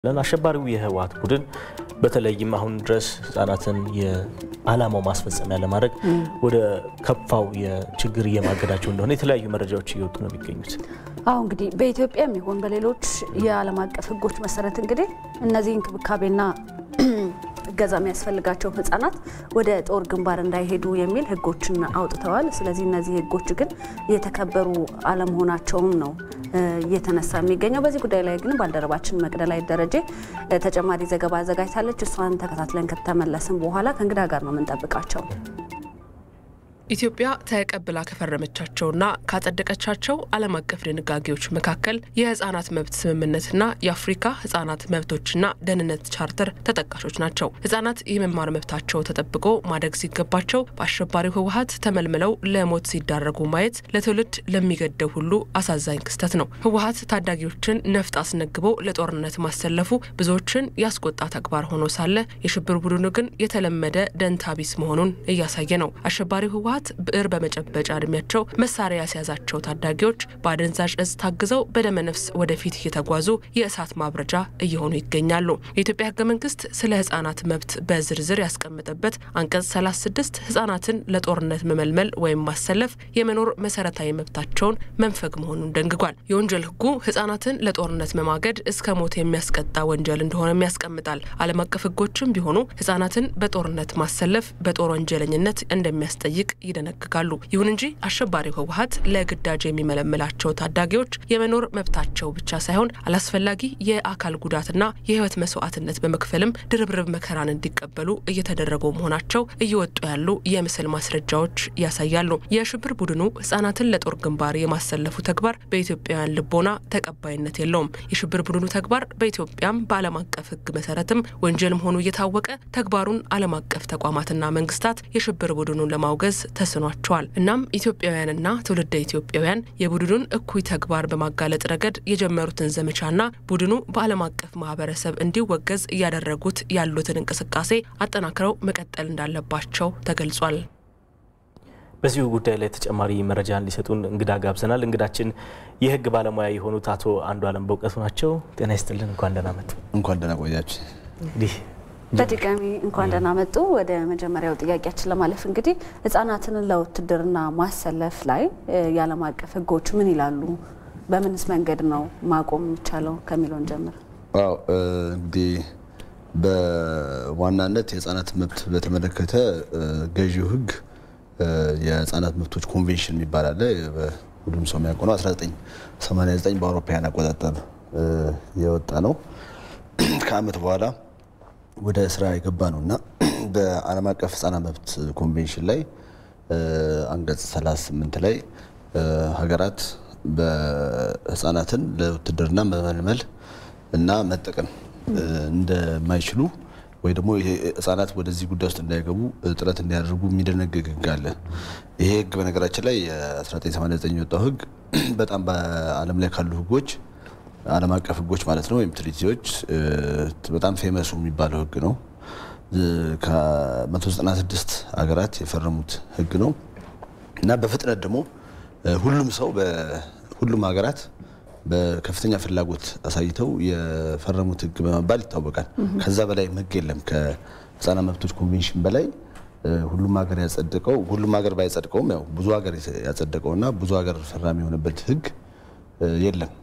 ለን አሸባሪው የህወሓት ቡድን በተለይም አሁን ድረስ ህጻናትን የዓላማው ማስፈጸሚያ ለማድረግ ወደ ከፋው የችግር እየማገዳቸው እንደሆነ የተለያዩ መረጃዎች እየወጡ ነው የሚገኙት። አሁ እንግዲህ በኢትዮጵያም ይሁን በሌሎች የዓለም አቀፍ ህጎች መሰረት እንግዲህ እነዚህ እንክብካቤና እገዛ የሚያስፈልጋቸው ህጻናት ወደ ጦር ግንባር እንዳይሄዱ የሚል ህጎችን አውጥተዋል። ስለዚህ እነዚህ ህጎች ግን እየተከበሩ አለመሆናቸውም ነው እየተነሳ የሚገኘው። በዚህ ጉዳይ ላይ ግን ባልደረባችን መቅደላዊት ደረጀ ተጨማሪ ዘገባ አዘጋጅታለች። እሷን ተከታትለን ከተመለስን በኋላ ከእንግዳ ጋር ነው የምንጠብቃቸው። ኢትዮጵያ ተቀብላ ከፈረመቻቸውና ካጸደቀቻቸው ዓለም አቀፍ ድንጋጌዎች መካከል የህጻናት መብት ስምምነትና የአፍሪካ ህጻናት መብቶችና ደህንነት ቻርተር ተጠቃሾች ናቸው። ህጻናት የመማር መብታቸው ተጠብቆ ማደግ ሲገባቸው በአሸባሪው ህወሓት ተመልምለው ለሞት ሲዳረጉ ማየት ለትውልድ ለሚገደው ሁሉ አሳዛኝ ክስተት ነው። ህወሓት ታዳጊዎችን ነፍጥ አስነግቦ ለጦርነት ማሰለፉ ብዙዎችን ያስቆጣ ተግባር ሆኖ ሳለ የሽብር ቡድኑ ግን የተለመደ ደንታቢስ መሆኑን እያሳየ ነው። አሸባሪው ህወሓት ብዕር በመጨበጫ እድሜያቸው መሳሪያ ያስያዛቸው ታዳጊዎች በአደንዛዥ እጽ ታግዘው በደመነፍስ ወደፊት እየተጓዙ የእሳት ማብረጃ እየሆኑ ይገኛሉ። የኢትዮጵያ ህገ መንግስት ስለ ህጻናት መብት በዝርዝር ያስቀመጠበት አንቀጽ 36 ህጻናትን ለጦርነት መመልመል ወይም ማሰለፍ የመኖር መሰረታዊ መብታቸውን መንፈግ መሆኑን ደንግጓል። የወንጀል ህጉ ህጻናትን ለጦርነት መማገድ እስከ ሞት የሚያስቀጣ ወንጀል እንደሆነም ያስቀምጣል። ዓለም አቀፍ ህጎችም ቢሆኑ ህጻናትን በጦርነት ማሰለፍ በጦር ወንጀለኝነት እንደሚያስጠይቅ ይደነግጋሉ። ይሁን እንጂ አሸባሪው ህወሓት ለግዳጅ የሚመለምላቸው ታዳጊዎች የመኖር መብታቸው ብቻ ሳይሆን አላስፈላጊ የአካል ጉዳትና የህይወት መስዋዕትነት በመክፈልም ድርብርብ መከራን እንዲቀበሉ እየተደረጉ መሆናቸው እየወጡ ያሉ የምስል ማስረጃዎች ያሳያሉ። የሽብር ቡድኑ ህጻናትን ለጦር ግንባር የማሰለፉ ተግባር በኢትዮጵያውያን ልቦና ተቀባይነት የለውም። የሽብር ቡድኑ ተግባር በኢትዮጵያም በዓለም አቀፍ ህግ መሰረትም ወንጀል መሆኑ እየታወቀ ተግባሩን ዓለም አቀፍ ተቋማትና መንግስታት የሽብር ቡድኑን ለማውገዝ ተስኗቸዋል። እናም ኢትዮጵያውያንና ትውልደ ኢትዮጵያውያን የቡድኑን እኩይ ተግባር በማጋለጥ ረገድ የጀመሩትን ዘመቻና ቡድኑ በዓለም አቀፍ ማህበረሰብ እንዲወገዝ እያደረጉት ያሉትን እንቅስቃሴ አጠናክረው መቀጠል እንዳለባቸው ተገልጿል። በዚሁ ጉዳይ ላይ ተጨማሪ መረጃ እንዲሰጡን እንግዳ ጋብዘናል። እንግዳችን የህግ ባለሙያ የሆኑት አቶ አንዱ አለም በእውቀቱ ናቸው። ጤና ይስጥልን። እንኳን ደህና መጡ። እንኳን ደህና ቆያችሁ። እንግዲህ በድጋሚ እንኳን ደህና መጡ። ወደ መጀመሪያው ጥያቄያችን ለማለፍ እንግዲህ ህጻናትን ለውትድርና ማሰለፍ ላይ የዓለም አቀፍ ህጎች ምን ይላሉ? በምንስ መንገድ ነው ማቆም የሚቻለው ከሚለውን ጀምር። አዎ እንግዲህ በዋናነት የህጻናት መብት በተመለከተ ገዢው ህግ የህጻናት መብቶች ኮንቬንሽን የሚባል አለ። ሁሉም ሰው የሚያውቀው ነው። 1989 በአውሮፓውያን አቆጣጠር የወጣ ነው። ከአመት በኋላ ወደ ስራ የገባ ነው እና በዓለም አቀፍ ህጻናት መብት ኮንቬንሽን ላይ አንቀጽ 38 ላይ ሀገራት በህጻናትን ለውትድርና መመልመል እና መጠቀም እንደማይችሉ ወይ ደግሞ ህጻናት ወደዚህ ጉዳይ ውስጥ እንዳይገቡ ጥረት እንዲያደርጉ የሚደነግግ ህግ አለ። ይሄ ህግ በነገራችን ላይ የ1989 የወጣው ህግ በጣም በዓለም ላይ ካሉ ህጎች ዓለም አቀፍ ህጎች ማለት ነው ወይም ትሪቲዎች በጣም ፌመሱ የሚባለው ህግ ነው። ከ196 ሀገራት የፈረሙት ህግ ነው እና በፍጥነት ደግሞ ሁሉም ሰው በሁሉም ሀገራት በከፍተኛ ፍላጎት አሳይተው የፈረሙት ህግ በመባል ይታወቃል። ከዛ በላይ ህግ የለም። ከህፃናት መብቶች ኮንቬንሽን በላይ ሁሉም ሀገር ያጸደቀው ሁሉም ሀገር ባይጸድቀውም ያው ብዙ ሀገር ያጸደቀውና ብዙ ሀገር ፈራሚ የሆነበት ህግ የለም።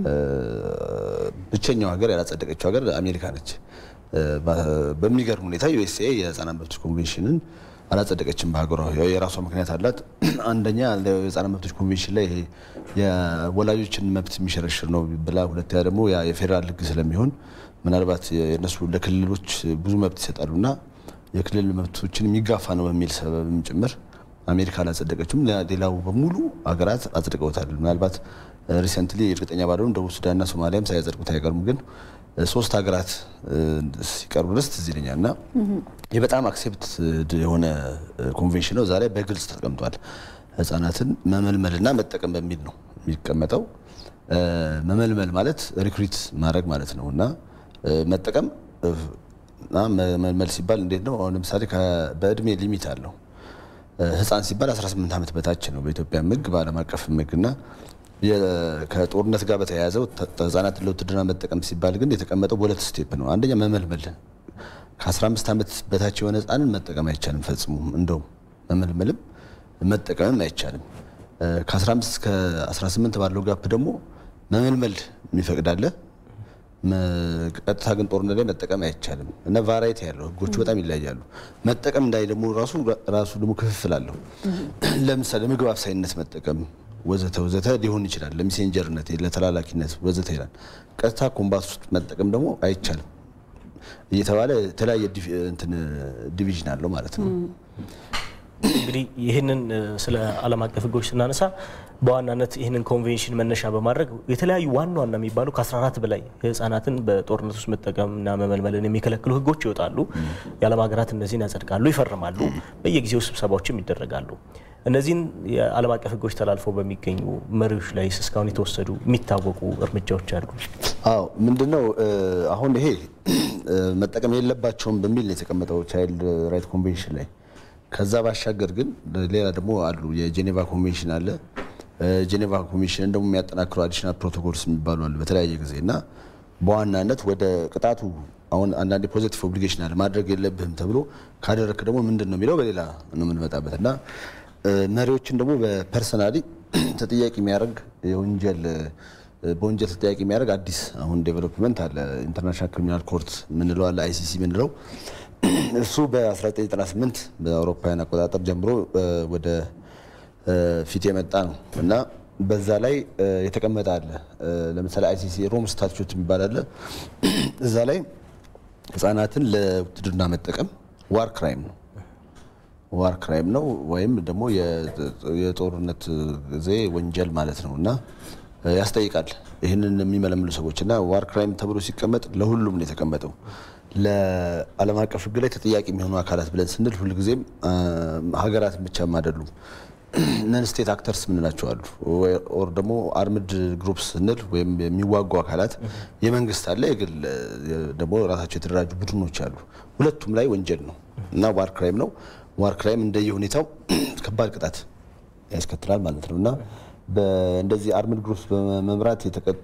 ብቸኛው ሀገር ያላጸደቀችው ሀገር አሜሪካ ነች። በሚገርም ሁኔታ ዩኤስኤ የህፃናት መብቶች ኮንቬንሽንን አላጸደቀችም። በሀገሯ የራሷ ምክንያት አላት። አንደኛ የህፃናት መብቶች ኮንቬንሽን ላይ የወላጆችን መብት የሚሸረሽር ነው ብላ፣ ሁለተኛ ደግሞ የፌዴራል ህግ ስለሚሆን ምናልባት የነሱ ለክልሎች ብዙ መብት ይሰጣሉና የክልል መብቶችን የሚጋፋ ነው በሚል ሰበብም ጭምር አሜሪካ አላጸደቀችም። ሌላው በሙሉ ሀገራት አጽድቀውታል። ምናልባት ሪሰንትሊ እርግጠኛ ባልሆንም ደቡብ ሱዳንና ሶማሊያም ሳያጸድቁት አይቀርም ግን ሶስት ሀገራት ሲቀርቡ ድረስ ትዝ ይለኛል እና ይህ በጣም አክሴፕት የሆነ ኮንቬንሽን ነው። ዛሬ በግልጽ ተቀምጧል። ህጻናትን መመልመልና መጠቀም በሚል ነው የሚቀመጠው። መመልመል ማለት ሪክሩት ማድረግ ማለት ነው እና መጠቀም እና መመልመል ሲባል እንዴት ነው? አሁን ለምሳሌ በእድሜ ሊሚት አለው። ህፃን ሲባል 18 ዓመት በታች ነው በኢትዮጵያ ህግ፣ በዓለም አቀፍ ህግ እና ከጦርነት ጋር በተያያዘው ህጻናትን ለውትድርና መጠቀም ሲባል ግን የተቀመጠው በሁለት ስቴፕ ነው። አንደኛ መመልመል ከ15 ዓመት በታች የሆነ ህጻንን መጠቀም አይቻልም ፈጽሞ። እንደውም መመልመልም መጠቀምም አይቻልም። ከ15 እስከ 18 ባለው ጋፕ ደግሞ መመልመል የሚፈቅዳለ ቀጥታ ግን ጦርነት ላይ መጠቀም አይቻልም እና ቫራይቲ ያለው ህጎቹ በጣም ይለያያሉ። መጠቀም እንዳይ ደግሞ ራሱ ራሱ ደግሞ ክፍፍል አለው። ለምሳሌ ምግብ አብሳይነት መጠቀም ወዘተ ወዘተ ሊሆን ይችላል። ለሜሴንጀርነት፣ ለተላላኪነት ወዘተ ይላል። ቀጥታ ኮምባት ውስጥ መጠቀም ደግሞ አይቻልም እየተባለ የተለያየ ዲቪዥን አለው ማለት ነው። እንግዲህ ይህንን ስለ ዓለም አቀፍ ህጎች ስናነሳ በዋናነት ይህንን ኮንቬንሽን መነሻ በማድረግ የተለያዩ ዋና ዋና የሚባሉ ከ14 በላይ ህጻናትን በጦርነት ውስጥ መጠቀምና መመልመልን የሚከለክሉ ህጎች ይወጣሉ። የዓለም ሀገራት እነዚህን ያጸድቃሉ፣ ይፈርማሉ። በየጊዜው ስብሰባዎችም ይደረጋሉ። እነዚህን የዓለም አቀፍ ህጎች ተላልፈው በሚገኙ መሪዎች ላይ እስካሁን የተወሰዱ የሚታወቁ እርምጃዎች አሉ? አዎ ምንድነው አሁን ይሄ መጠቀም የለባቸውም በሚል የተቀመጠው ቻይልድ ራይት ኮንቬንሽን ላይ ከዛ ባሻገር ግን ሌላ ደግሞ አሉ። የጄኔቫ ኮንቬንሽን አለ። ጄኔቫ ኮንቬንሽንን ደግሞ የሚያጠናክሩ አዲሽናል ፕሮቶኮልስ የሚባሉ አሉ በተለያየ ጊዜ እና በዋናነት ወደ ቅጣቱ አሁን አንዳንድ ፖዚቲቭ ኦብሊጌሽን አለ ማድረግ የለብህም ተብሎ ካደረክ ደግሞ ምንድን ነው የሚለው በሌላ ነው የምንመጣበት እና መሪዎችን ደግሞ በፐርሰናሊ ተጠያቂ የሚያደርግ የወንጀል በወንጀል ተጠያቂ የሚያደርግ አዲስ አሁን ዴቨሎፕመንት አለ። ኢንተርናሽናል ክሪሚናል ኮርት ምንለው አለ አይሲሲ ምንለው እሱ በ1998 በአውሮፓውያን አቆጣጠር ጀምሮ ወደ ፊት የመጣ ነው እና በዛ ላይ የተቀመጠ አለ። ለምሳሌ አይሲሲ ሮም ስታቹት የሚባል አለ። እዛ ላይ ህጻናትን ለውትድርና መጠቀም ዋር ክራይም ነው ዋር ክራይም ነው ወይም ደግሞ የጦርነት ጊዜ ወንጀል ማለት ነው እና ያስጠይቃል ይህንን የሚመለምሉ ሰዎች እና ዋር ክራይም ተብሎ ሲቀመጥ ለሁሉም ነው የተቀመጠው። ለዓለም አቀፍ ህግ ላይ ተጠያቂ የሚሆኑ አካላት ብለን ስንል ሁልጊዜም ሀገራትን ብቻም አይደሉም። ነን ስቴት አክተርስ ምንላቸው አሉ። ኦር ደግሞ አርምድ ግሩፕ ስንል ወይም የሚዋጉ አካላት የመንግስት አለ፣ የግል ደግሞ ራሳቸው የተደራጁ ቡድኖች አሉ። ሁለቱም ላይ ወንጀል ነው እና ዋር ክራይም ነው። ዋር ክራይም እንደየ ሁኔታው ከባድ ቅጣት ያስከትላል ማለት ነው እና እንደዚህ አርምድ ግሩፕስ በመምራት የተቀጡ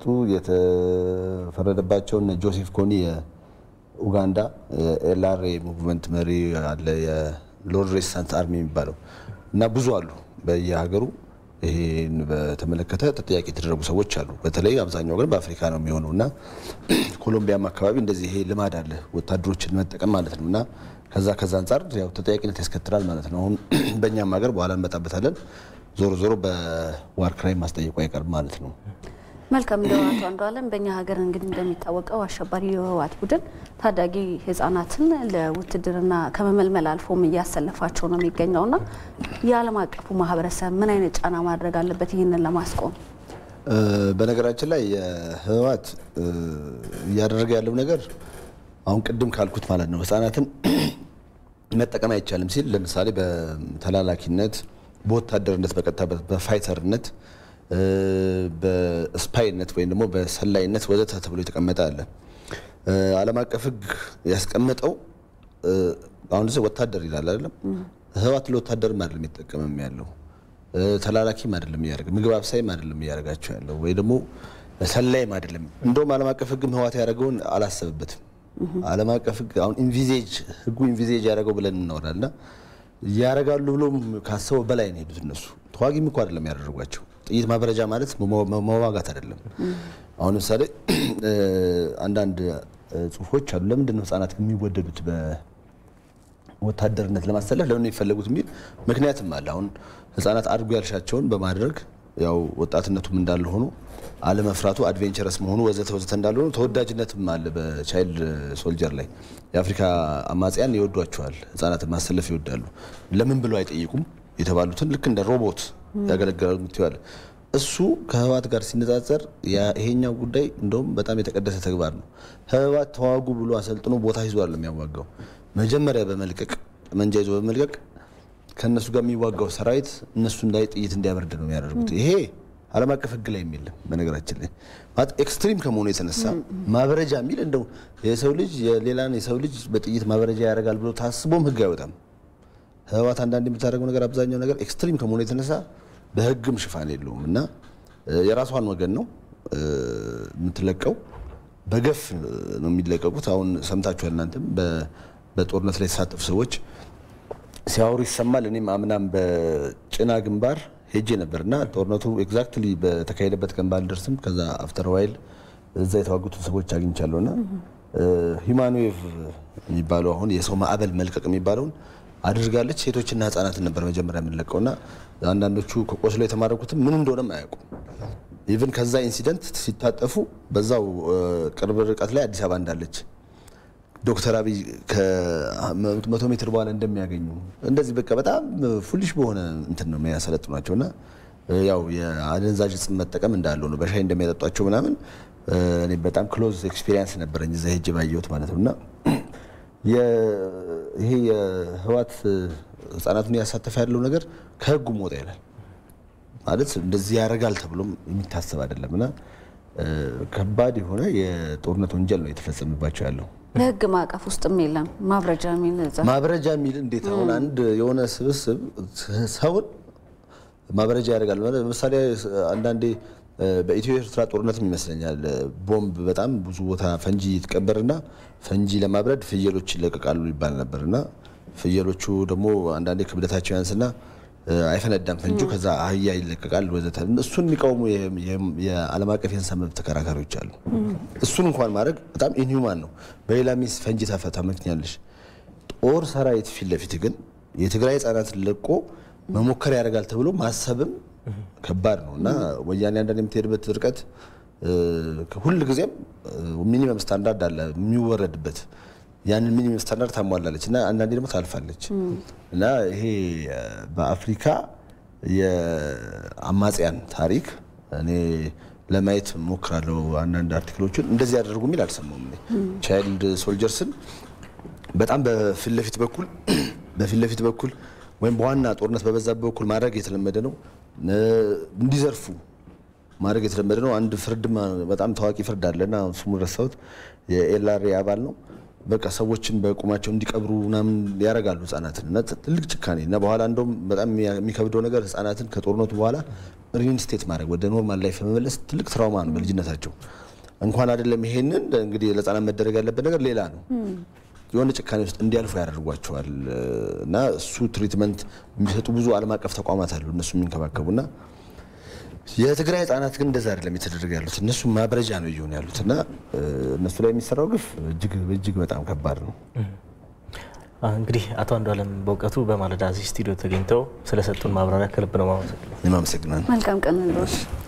የተፈረደባቸውን ጆሴፍ ኮኒ የኡጋንዳ ኤልአርኤ ሙቭመንት መሪ አለ፣ የሎርድ ሬዚስታንስ አርሚ የሚባለው እና ብዙ አሉ በየሀገሩ ይሄን በተመለከተ ተጠያቂ የተደረጉ ሰዎች አሉ። በተለይ አብዛኛው ግን በአፍሪካ ነው የሚሆነው እና ኮሎምቢያም አካባቢ እንደዚህ ይሄ ልማድ አለ ወታደሮችን መጠቀም ማለት ነው እና ከዛ ከዛ አንጻር ያው ተጠያቂነት ያስከትላል ማለት ነው። አሁን በእኛም ሀገር በኋላ እንመጣበታለን። ዞሮ ዞሮ በዋር ክራይም ማስጠየቁ አይቀርም ማለት ነው። መልካም እንደው አቶ አንዱዓለም በእኛ ሀገር እንግዲህ እንደሚታወቀው አሸባሪ የህወሓት ቡድን ታዳጊ ህጻናትን ለውትድርና ከመመልመል አልፎም እያሰለፋቸው ነው የሚገኘውና የዓለም አቀፉ ማህበረሰብ ምን አይነት ጫና ማድረግ አለበት ይህንን ለማስቆም? በነገራችን ላይ የህወሓት እያደረገ ያለው ነገር አሁን ቅድም ካልኩት ማለት ነው ህጻናትን መጠቀም አይቻልም ሲል ለምሳሌ በተላላኪነት፣ በወታደርነት፣ በቀጥታ በፋይተርነት በስፓይነት ወይም ደግሞ በሰላይነት ወዘተ ተብሎ የተቀመጠ አለ። ዓለም አቀፍ ህግ ያስቀመጠው አሁን ጊዜ ወታደር ይላል አይደለም። ህወሓት ለወታደርም አይደለም የሚጠቀምም ያለው ተላላኪም አይደለም እያደረገ ምግብ አብሳይም አይደለም እያደረጋቸው ያለው ወይ ደግሞ ሰላይም አይደለም። እንደውም ዓለም አቀፍ ህግም ህወሓት ያደረገውን አላሰበበትም። ዓለም አቀፍ ህግ አሁን ኢንቪዜጅ ህጉ ኢንቪዜጅ ያደረገው ብለን እናወራልና ያደርጋሉ ብሎም ካሰበው በላይ ነው ሄዱት እነሱ ተዋጊም እኮ አይደለም ያደረጓቸው ጥይት ማብረጃ ማለት መዋጋት አይደለም። አሁን ለምሳሌ አንዳንድ ጽሁፎች አሉ። ለምንድን ነው ህጻናት የሚወደዱት በወታደርነት ለማሰለፍ ለምን የሚፈለጉት የሚል ምክንያትም አለ። አሁን ህጻናት አድርጎ ያልሻቸውን በማድረግ ያው ወጣትነቱም እንዳለ ሆኖ አለመፍራቱ አድቬንቸረስ መሆኑ ወዘተ ወዘተ እንዳለ ሆኖ ተወዳጅነትም አለ በቻይልድ ሶልጀር ላይ የአፍሪካ አማጽያን ይወዷቸዋል። ህጻናትን ማሰለፍ ይወዳሉ። ለምን ብለው አይጠይቁም የተባሉትን ልክ እንደ ሮቦት ያገለግላሉ ምትዋል እሱ ከህወሓት ጋር ሲነጻጸር ይሄኛው ጉዳይ እንደውም በጣም የተቀደሰ ተግባር ነው። ህወሓት ተዋጉ ብሎ አሰልጥኖ ቦታ ይዞ አይደለም የሚያዋጋው። መጀመሪያ በመልቀቅ ጠመንጃ ይዞ በመልቀቅ ከእነሱ ጋር የሚዋጋው ሰራዊት እነሱን ላይ ጥይት እንዲያበርድ ነው የሚያደርጉት። ይሄ ዓለም አቀፍ ህግ ላይ የሚልም በነገራችን ላይ ማለት ኤክስትሪም ከመሆኑ የተነሳ ማበረጃ የሚል እንደው የሰው ልጅ የሌላን የሰው ልጅ በጥይት ማበረጃ ያደርጋል ብሎ ታስቦም ህግ አይወጣም። ህወሓት አንዳንድ የምታደርገው ነገር አብዛኛው ነገር ኤክስትሪም ከመሆኑ የተነሳ በህግም ሽፋን የለውም እና የራሷን ወገን ነው የምትለቀው። በገፍ ነው የሚለቀቁት። አሁን ሰምታችኋል እናንተም በጦርነት ላይ የተሳተፉ ሰዎች ሲያወሩ ይሰማል። እኔም አምናም በጭና ግንባር ሄጄ ነበር እና ጦርነቱ ኤግዛክትሊ በተካሄደበት ቀን ባልደርስም ከዛ አፍተር ዋይል እዛ የተዋጉትን ሰዎች አግኝቻለሁ እና ሂማኖዌቭ የሚባለው አሁን የሰው ማዕበል መልቀቅ የሚባለውን አድርጋለች። ሴቶችና ህጻናትን ነበር መጀመሪያ የምንለቀው እና አንዳንዶቹ ከቆስሎ የተማረኩትም ምን እንደሆነም አያውቁም። ኢቭን ከዛ ኢንሲደንት ሲታጠፉ በዛው ቅርብ ርቀት ላይ አዲስ አበባ እንዳለች ዶክተር አብይ ከመቶ ሜትር በኋላ እንደሚያገኙ እንደዚህ በቃ በጣም ፉሊሽ በሆነ እንትን ነው የሚያሰለጥኗቸው እና ያው የአደንዛዥ እጽ መጠቀም እንዳለው ነው በሻይ እንደሚያጠጧቸው ምናምን እኔ በጣም ክሎዝ ኤክስፒሪየንስ ነበረኝ እዛ ሄጄ ባየሁት ማለት ነው እና ይሄ የህዋት ህጻናቱን እያሳተፈ ያለው ነገር ከህጉ ወጣ ይላል ማለት እንደዚህ ያደርጋል ተብሎም የሚታሰብ አይደለም እና ከባድ የሆነ የጦርነት ወንጀል ነው የተፈጸመባቸው ያለው። በህግ ማዕቀፍ ውስጥም የለም ማብረጃ የሚል እዛ ማብረጃ የሚል እንዴት አሁን አንድ የሆነ ስብስብ ሰውን ማብረጃ ያደርጋል። ለምሳሌ አንዳንዴ በኢትዮ ኤርትራ ጦርነትም ይመስለኛል ቦምብ በጣም ብዙ ቦታ ፈንጂ ይትቀበርና ፈንጂ ለማብረድ ፍየሎች ይለቀቃሉ ይባል ነበር እና ፍየሎቹ ደግሞ አንዳንዴ ክብደታቸው ያንስና አይፈነዳም ፈንጁ፣ ከዛ አህያ ይለቀቃል ወዘተ። እሱን የሚቃወሙ የዓለም አቀፍ የእንስሳ መብት ተከራካሪዎች አሉ። እሱን እንኳን ማድረግ በጣም ኢንሁማን ነው። በሌላ ሚስ ፈንጂ ታመክኛለሽ። ጦር ሰራዊት ፊት ለፊት ግን የትግራይ ህጻናትን ለቆ መሞከር ያደርጋል ተብሎ ማሰብም ከባድ ነው እና ወያኔ አንዳንድ የምትሄድበት ርቀት ሁል ጊዜም ሚኒመም ስታንዳርድ አለ የሚወረድበት ያንን ሚኒመም ስታንዳርድ ታሟላለች እና አንዳንዴ ደግሞ ታልፋለች እና ይሄ በአፍሪካ የአማጽያን ታሪክ እኔ ለማየት ሞክራለሁ። አንዳንድ አርቲክሎችን እንደዚህ ያደርጉ የሚል አልሰማሁም። ቻይልድ ሶልጀርስን በጣም በፊት ለፊት በኩል በፊት ለፊት በኩል ወይም በዋና ጦርነት በበዛበት በኩል ማድረግ የተለመደ ነው። እንዲዘርፉ ማድረግ የተለመደ ነው። አንድ ፍርድ በጣም ታዋቂ ፍርድ አለና ስሙን ረሳሁት። የኤልአርኤ አባል ነው። በቃ ሰዎችን በቁማቸው እንዲቀብሩ ምናምን ያደርጋሉ ህጻናትን እና ትልቅ ጭካኔ እና በኋላ እንደውም በጣም የሚከብደው ነገር ህጻናትን ከጦርነቱ በኋላ ሪኢንስቴት ማድረግ ወደ ኖርማል ላይፍ መመለስ ትልቅ ትራውማ ነው በልጅነታቸው። እንኳን አይደለም ይሄንን እንግዲህ ለህጻናት መደረግ ያለበት ነገር ሌላ ነው። የሆነ ጭካኔ ውስጥ እንዲያልፉ ያደርጓቸዋል እና እሱ ትሪትመንት የሚሰጡ ብዙ ዓለም አቀፍ ተቋማት አሉ እነሱ የሚንከባከቡና የትግራይ ህጻናት ግን እንደዛ አይደለም የተደረገ ያሉት እነሱ ማብረጃ ነው እየሆኑ ያሉት እና እነሱ ላይ የሚሰራው ግፍ እጅግ እጅግ በጣም ከባድ ነው። እንግዲህ አቶ አንዱዓለም በእውቀቱ በማለዳ እዚህ ስቱዲዮ ተገኝተው ስለሰጡን ማብራሪያ ከልብ ነው ማመሰግነው። እኔም አመሰግናለሁ። መልካም ቀን እንዶች